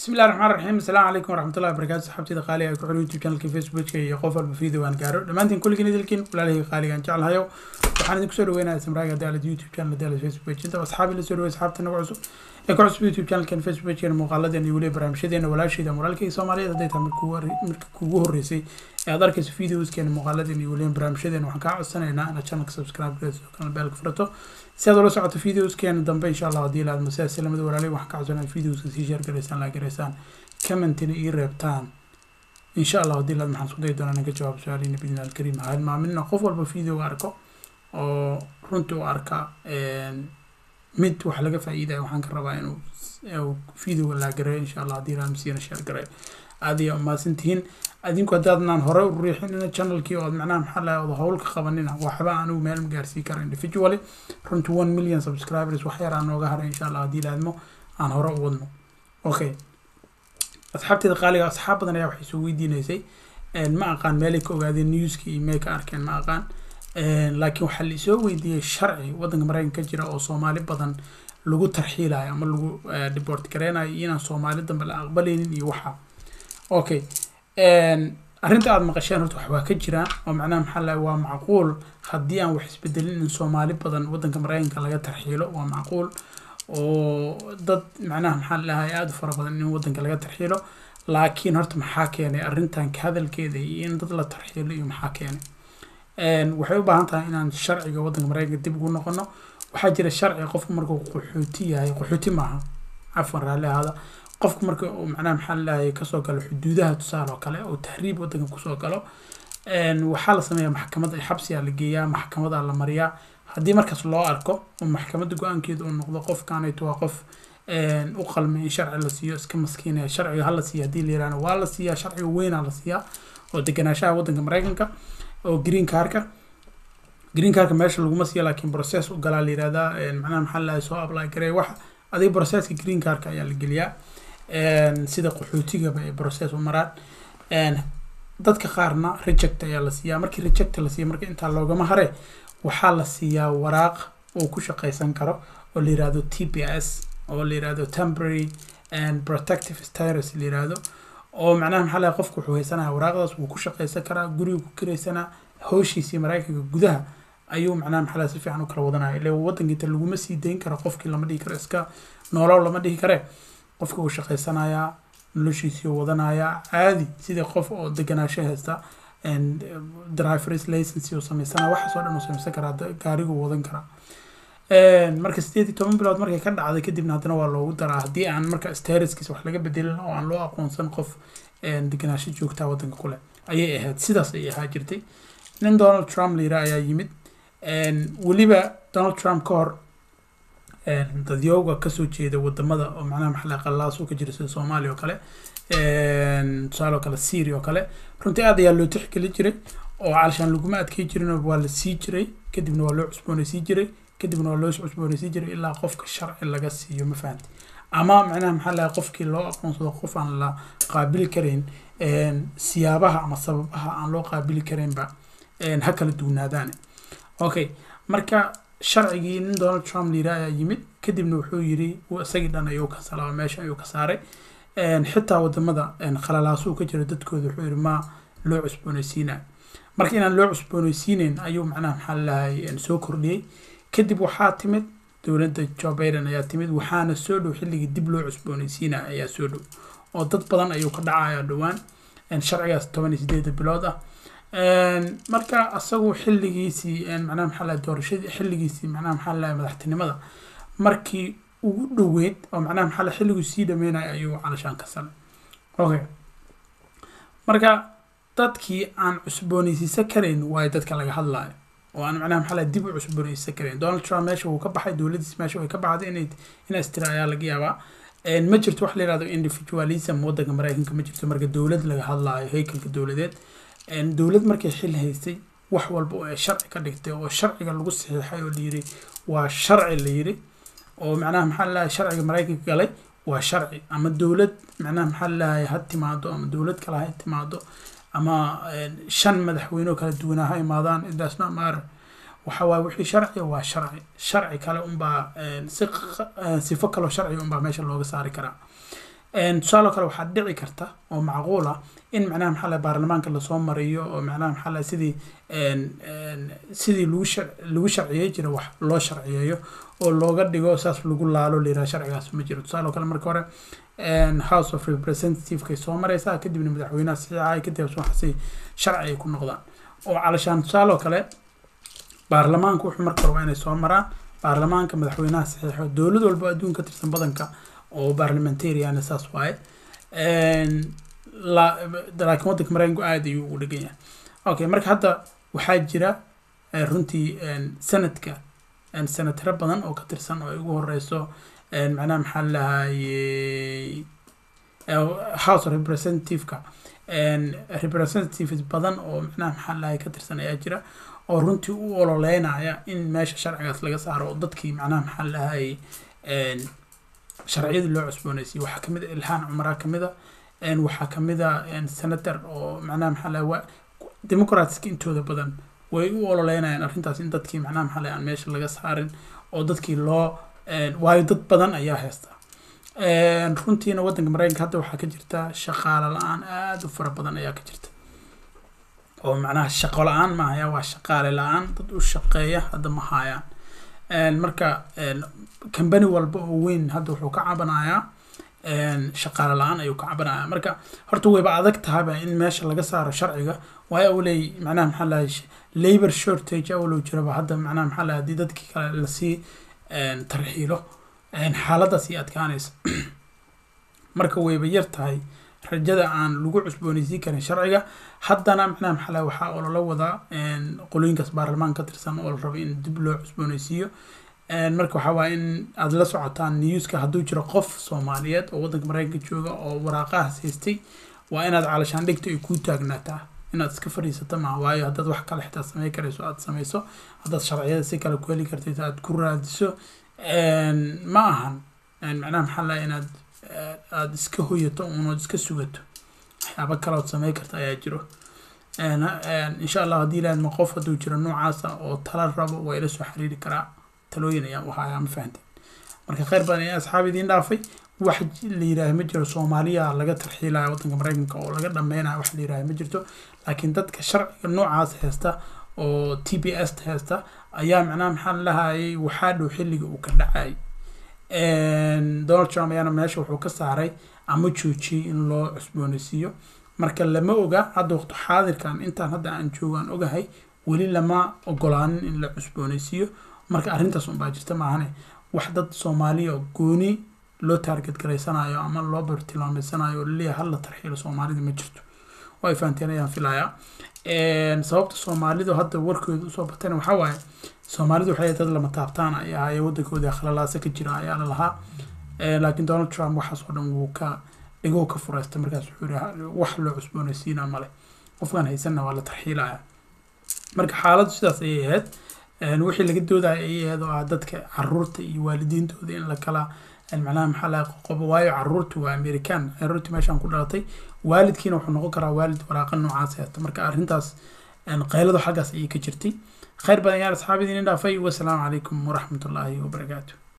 bismi illahi raxmaan raxiim asalaamu calaykum waraxmatullahi wabarakatu saxaabtida qaaliga ay ku xidhan youtube channelka facebookka iyo qof walba video aan gaaro dhammaantiin kulligiin idilkiin walaalihii qaaligaan jeclahayo waxaan idinku soo dhaweynaya samraaga daalad youtube channel daalad facebook page inta asxaabi la soo dhawey asxaabta nagu cusub ee ku cusub youtube channelkan facebook pagekeena muuqaaladeena iyo weliba barnaamijyadeena walaashayda walaalkayga soomaaliyeed hadday tahay marka kugu horreysay ee aad arkayso videoskeena muuqaaladeena iyo weliba barnaamijyadeena waxaan kaa codsanaynaa inaad channelka subscribe gareyso kana beelka furato si aad ula socoto videoskeena dambe insha allah haddii laadmo sidaas lamada walaalay waxaan ka codsanaya videoska sii share gareysaan laa gareysaan commentina ii reebtaan insha allah haddii laad maxaan isku dayi doonaa inaan ka jawaab su-aaliina bidni alkariim ha hilmaaminna qof walba videoga arko oo runtii u arka mid wax laga faa'iidaya waxaan ka rabaa inuu videoga laa gareeyo insha allah haddii laad masiina share gareeyo aad iyo umaasantihiin adinku haddaadnaan hore u riixinina channelkii ood macnaha maxaa lahay ood howl ka qabanina waxba anigu meel ma gaarsii kara individually runtii one million subscribers wax yar aan nooga haray insha allah haddii laadmo aan hore u wadno okay asxaabteeda qaaliga asxaab badan ayaa waxay soo weydiinaysay ma aqaan meelay ka ogaadeen newska iyo meel ka arkeen ma aqaan laakiin waxaa la isoo weydiiyey sharci waddanka maraykanka ka jira oo soomaali badan lagu tarxiilayo ama lagu deport gareynayo iyo inaan soomaali dambe la aqbalaynin iyo waxa okay arrinta aada maqasheen horta wax waa ka jiraan oo macnaha maxaa lahay waa macquul haddii aan wax isbedelin in soomaali badan waddanka maraykanka laga tarxiilo waa macquul oo dad macnaha maxaa lahay aada u fara badan in waddanka laga tarxiilo laakiin horta maxaa keenay arrintan ka hadalkeeda iyo in dad la tarxiilo iyo maxaa keenay waxay u baahan tahay inaan sharciga waddanka maraykanka dib ugu noqono waxaa jira sharci qofku markuu qaxooti yahay qaxooti maaha cafwan raalli ahaada qofku marka uu macnaha maxaa lahay kasoo galo xuduudaha tusaale oo kale oo tahriib waddanka kusoo galo waxaa la sameeyaa maxkamad xabsiyaa la geeyaa maxkamadaa la mariyaa haddii markaas loo arko oo maxkamadda go-aankeeda uu noqdo qofkanayto waa qof u qalmay in sharci la siiyo iska maskiinaya sharciga hala siiya haddii la yirahdo waa la siiyaa sharciga weynaa la siiyaa oo deganaanshaha waddanka maraykanka oo green carka green carka meesha laguma siiya laakiin process u galaa la yirahdaa macnaha maxaa lahay soo apply garey wax adiga processka green carka ayaa la geliyaa sida qaxootigaba ay process u maraan dadka qaarna reject ayaa la siiyaa markii reject la siiya marka intaa loogama hare waxaa la siiyaa waraaq uu ku shaqaysan karo oo la yirahdo t p s oo la yirahdo temporary and protective status la yirahdo oo macnaha maxaa lahay qofku wuxuu haysanaya waraaqdaas wuu ku shaqaysan karaa guriga ku kiraysanaa hawshiisii maraykanka gudaha ayuu macnaha maxaa lahay si fiican u kala wadanaya ile waddankiita laguma sii dayn karo qofkii lama dhihi karo iska noolow lama dhihi kare qofka uu shaqaysanayaa noloshiisii wadanayaa caadi sidii qof oo deganaasho haysta drivers license uu samaysanaya waxaas oo dhan uu samaysan karaa gaariguu wadan karaa marka sideed iyo toban bilood markay ka dhacday kadibna haddana waa loogu daraa haddii aan marka stariskiisa wax laga bedelin oo aan loo aqoonsan qof deganaasho joogtaa waddanka kule ayay ahayd sidaas ay ahaa jirtay nin donald trump la yira ayaa yimid weliba donald trump ka hor dadyooga kasoo jeeda wadamada oo macnaha maxaa qallaas uu ka jira sida soomaaliya oo kale tusaale oo kale syria oo kale runtii aad ayaa loo tixgeli jiray oo calishaan laguma adkey jirin waa la sii jiray kadibna waa loo cusboonaysiin jiray kadibna waa loo cusboonaysiin jiray ilaa qofka sharci laga siiyo ma fahanti ama macnaha maxaa lahay qofkii loo aqoonsado qof aan la qaabili karayn siyaabaha ama sababaha aan loo qaabili karaynba ha kala duwanaadaane okay marka sharcigii nin donald trump la yiraha ayaa yimid kadibna wuxuu yiri isagii dhan ayuu ka salaa meesha ayuu ka saaray xitaa wadamada khalalaasuu ka jira dadkooda wuxuu yiri ma loo cusboonaysiinay marka inaan loo cusboonaysiineyn ayuu macnaha maxaa lahay soo kordhiyey kadib waxaa timid dowladda joe biden ayaa timid waxaana soo dhow xilligii dib loo cusboonaysiinaya ayaa soo dhow oo dad badan ayuu ka dhacaya dhowaan sharcigaas toban iyo sideeda bilood ah marka asagu xilligiisii macnaha maxaa lahay doorashadii xilligiisii macnaha maxaa lahay madaxtinimada markii ugu dhoweyd oo macnaha maxaa lahay xilliguu sii dhameynaya ayuu calashaan ka salay okay marka dadkii aan cusboonaysiisan karayn waayo dadka laga hadlayo oo aan macnaha maxaa lahay dib u cusboonaysiisan karayn donald trump meesha wuu ka baxay dowladiis meesha way ka baxday inay inaas tira ayaa laga yaabaa ma jirto wax la yihahdo individualism waddanka maraykanka ma jirto marka dowlad laga hadlaayo haykalka dowladeed dowlad markay xil haystay wax walba oo ay sharci ka dhigtay oo sharciga lagu saxiixay oo layiri waa sharci la yiri oo macnaha maxaa lalahay sharciga maraykanka galay waa sharci ama dowlad macnaha maxaa lalahay ha timaado ama dowlad kale ha timaado ama shan madaxweyne oo kala duwanaa ha imaadaan idaas not matter waxa waaye wixii sharci waa sharci sharci kale unbaa si sifo kaloo sharci unbaa meesha looga saari karaa tusaale kale waxaa dhici karta oo macquul ah in macnaha maxaa lahay baarlamaanka lasoo mariyo oo macnaha maxaa lahay sidii sidii lagu shar lagu sharciyey jira wax loo sharciyeeyo oo looga dhigo saas lagu laalo layiraha sharcigaas ma jiro tusaale kale marka hore house of representativekay soo mareysaa kadibna madaxweynaha saxiixay kadib waxaasi sharci ay ku noqdaan oo calashaan tusaale kale baarlamaanka wuxuu marka hore waa inay soo maraan baarlamaanka madaxweynaha saxiixo dowlad walba adduunka ka tirsan badanka oo parliamentarian saas waaye laakiin waddanka mareykanku aada ayuu ugu dhegan yahay okay marka hadda waxaa jira runtii sanadka senataro badan oo ka tirsan oo ay ugu horeyso macnaha maxaa lahayey house of representativeka representatives badan oo macnaha maxaa lahay ka tirsan ayaa jira oo runtii u ololeynaya in meesha sharcigaas laga saaro oo dadkii macnaha maxaa lahayey sharciyadii loo cusboonaysiye waxaa kamid a ilhaan cumaraa kamid a waxaa kamid a senator oo macnaha maxaa lahay democratska intooda badan way u ololeynayaan arrintaas in dadkii macnaha maxaa lahay aan meesha laga saarin oo dadkii loo waayo dad badan ayaa haysta runtiina waddanka mareykanka hadda waxaa ka jirta shaqaale la-aan aada u fara badan ayaa ka jirta oo macnaha shaqo la-aan mahaya waa shaqaale la-aan dad u shaqeeya hadda ma hayaan marka company walba oo weyn hadda wuxuu ka cabanayaa shaqaale la-aan ayuu ka cabanaya marka horta wayba adag tahayba in meesha laga saaro sharciga waayo awley macnaha maxaa lahay labor shortage awlow jiraba hadda macnaha maxaa lahay haddii dadkii kale lasii tarxiilo xaaladaas ii adkaanaysa marka wayba yar tahay rajada aan lagu cusboonaysiin karin sharciga haddana macnaha maxaa lahay waxaa oo lala wadaa qolooyinkaas baarlamaan ka tirsan oo la rabo in dib loo cusboonaysiiyo marka waxaa waaya in aada la socotaan newska hadduu jiro qof soomaaliyeed oo waddanka mareykanka jooga oo waraaqahaas haystay waa inaad calashaan dhigto ay kuu taagnaataa inaad iska fadhiisato maa waayo haddaad wax kale xitaa samey karayso aada sameyso haddaad sharciyada si kale ku heli kartid aad ku raadiso ma ahan macnaha maxaa laha inaad aada iska hoyato unood iska sugato waxyaaba kaleood samey karta ayaa jiro insha allah haddii ilaadma qof hadduu jiro noocaasa oo tala rabo waa ila soo xiriiri karaa talooyin ayaan u hayaa ma fahanteen marka kheyr badan ayaa asxaab idiin dhaafay wax la yidhaaha ma jiro soomaaliya laga tarxiilaya waddanka mareykanka oo laga dhameynayo wax la yidhaaha ma jirto laakiin dadka sharciga noocaas haysta oo t b s haysta ayaa macnaha maxaa lahayay waxaa dhow xilliga uu ka dhacay donald trump ayaana meesha wuxuu ka saaray ama joojiyey in loo cusboonaysiiyo marka lama oga hadda waqti xaadirkan intaan hadda aan joogaan ogahay weli lama ogolaanin in la cusboonaysiiyo marka arrintaas unbaa jirta maahane wax dad soomaaliya oo gooni loo taarget garaysanayo ama loo bartilmaameysanayo oo laleeyahay hal la tarxiilo soomaalida ma jirto oo ay fahanteen ayaan filayaa sababta soomaalidu hadda warkooda usoo batayna waxaa waaye soomaalidu waxay dad lama taabtaan ay ahaayee waddankoodii khalalaasa ka jira ayaa la lahaa laakiin donald trump waxaas oo dhan wuu ka dhigoo ka fureystay markaas wuxuu yihi wax loo cusboonaysiina male qofkaan haysanna waa la tarxiilaya marka xaaladdu sidaas ayay ahayd wixii laga doodaya ayay ahayd oo ah dadka caruurta iyo waalidiintooda in la kala macnaha maxaa laga qoqobo waayo caruurtu waa american caruurtii meeshaan ku dhalatay waalidkiina wuxuu noqon karaa waalid waraaqa noocaas haysta marka arrintaas qayladu xaggaas ayay ka jirtay khayr badan yaan asxaabidiin dhaafay wasalaamu calaykum waraxmatullaahi wabarakaatu